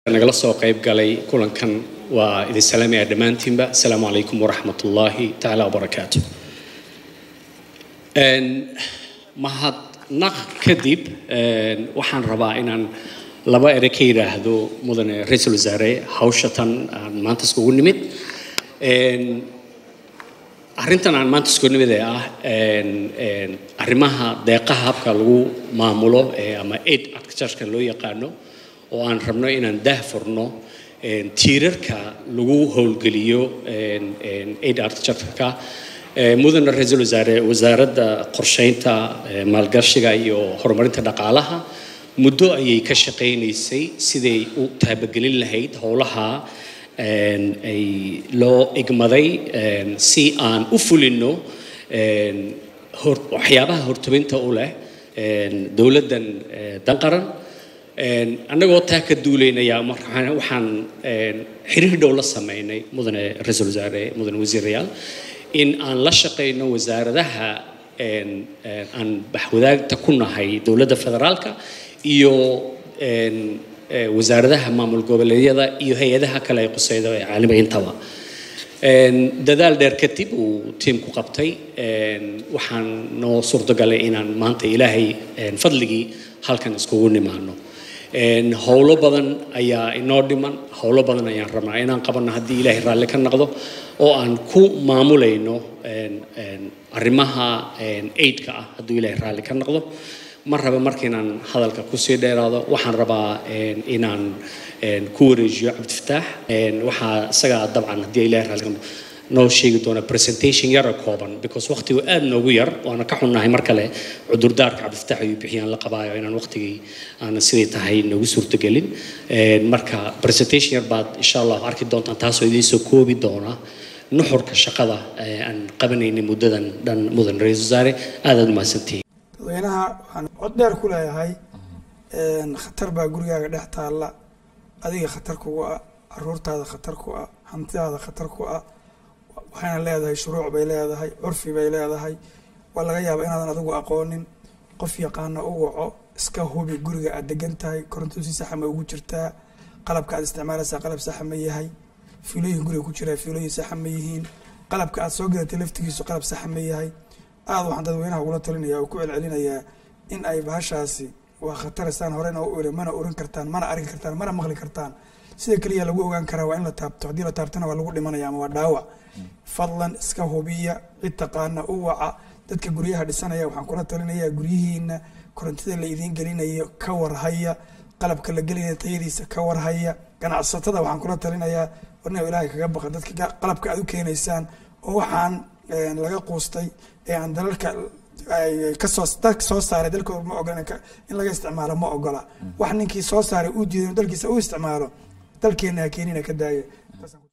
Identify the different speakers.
Speaker 1: nagala soo qayb galay kulankan waa idin salaamaya dhammaantiinba asalaamu calaykum waraxmat ullaahi tacaala wabarakaatu mahadnaq kadib waxaan rabaa inaan laba ere ka yidhaahdo mudane ra-iisul wasaare hawsha tan aan maanta iskugu nimid arrintan aan maanta iskugu nimid ee ah arrimaha deeqaha habka lagu maamulo ama aid architecture loo yaqaano oo aan rabno inaan daah furno tiirarka lagu howlgeliyo aid architectureka mudane ra-iisul wasaare wasaaradda qorsheynta maalgashiga iyo horumarinta dhaqaalaha muddo ayay ka shaqaynaysay siday u taabagelin lahayd howlaha ay loo igmaday si aan u fulino waxyaabaha hortobinta u leh dowladdan danqaran annagoo taa ka duulaynaya waxaan xiriir dhow la sameynay mudane ra-iisul wasaare mudane wasiirayaal in aan la shaqayno wasaaradaha aan baxwadaagta ku nahay dowladda federaalka iyo wasaaradaha maamul goboleedyada iyo hay-adaha kale ay quseyda ee caalamiga intaba dadaal dheer kadib uu tiimku qabtay waxaan noo suurtagalay inaan maanta ilaahay fadligii halkan iskugu nimaano howlo badan ayaa inoo dhiman howlo badan ayaan rabnaa inaan qabanno haddii ilaahay raalli ka noqdo oo aan ku maamulayno arrimaha aidka ah hadduu ilaahay raalli ka noqdo ma raba marka inaan hadalka kusii dheeraado waxaan rabaa inaan ku wareejiyo cabdifataax waxaa isagaa dabcan haddii ilaahay raalli ka noqdo noo sheegi doona presentation yara kooban because waqtigu aad noogu yar waana ka xunnahay mar kale cudurdaarka cabdifataax ayuu bixiyaan la qabaayo inaan waqtigii aanan siday tahay noogu suurtagelin marka presentation yar baad insha allah arki doontaan taasoo idiin soo koobi doona nuxurka shaqada aan qabanaynay muddadan dhan mudan ra-iisul wasaare aadaad umahadsantihiin
Speaker 2: dadweynaha waxaan cod dheer ku leeyahay khatar baa gurigaaga dhex taalla adiga khatar kugu ah caruurtaada khatar ku ah hantidaada khatar ku ah waxayna leedahay shuruuc bay leedahay curfi bay leedahay waa laga yaabaa inaadan adigu aqoonin qof yaqaana u waco iska hubi guriga aad degan tahay koronto si saxa ma ugu jirtaa qalabka aad isticmaalaysaa qalab saxa ma yahay fiilooyin guriga ku jiraa fiilooyin saxa ma yihiin qalabka aad soo gadatay laftigiisu qalab saxa ma yahay aada waxaan dadweynaha ugula talinaya oo ku celcelinayaa in ay bahashaasi waa khataristaan horena u iri mana urin kartaan mana arki kartaan mana maqli kartaan sida keliya lagu ogaan karaa waa in la taabto haddii la taabtana waa lagu dhimanaya ama waa dhaawac fadlan iska hubiya cid taqaana u waca dadka guryaha dhisanaya waxaan kula talinayaa guryihiina korontida la idiin gelinayo ka warhaya qalabka la gelinaya tayadiisa ka warhaya ganacsatada waxaan kula talinayaa warna ilaahay kaga baqa dadka qalabka aad u keenaysaan oo waxaan laga quustay ee aan dalalka kasoo dalka soo saaray dalkooda ma ogola in laga isticmaalo ma ogola wax ninkii soo saaray uu diiday dalkiisa u isticmaalo dalkeena ha keenina ka daaya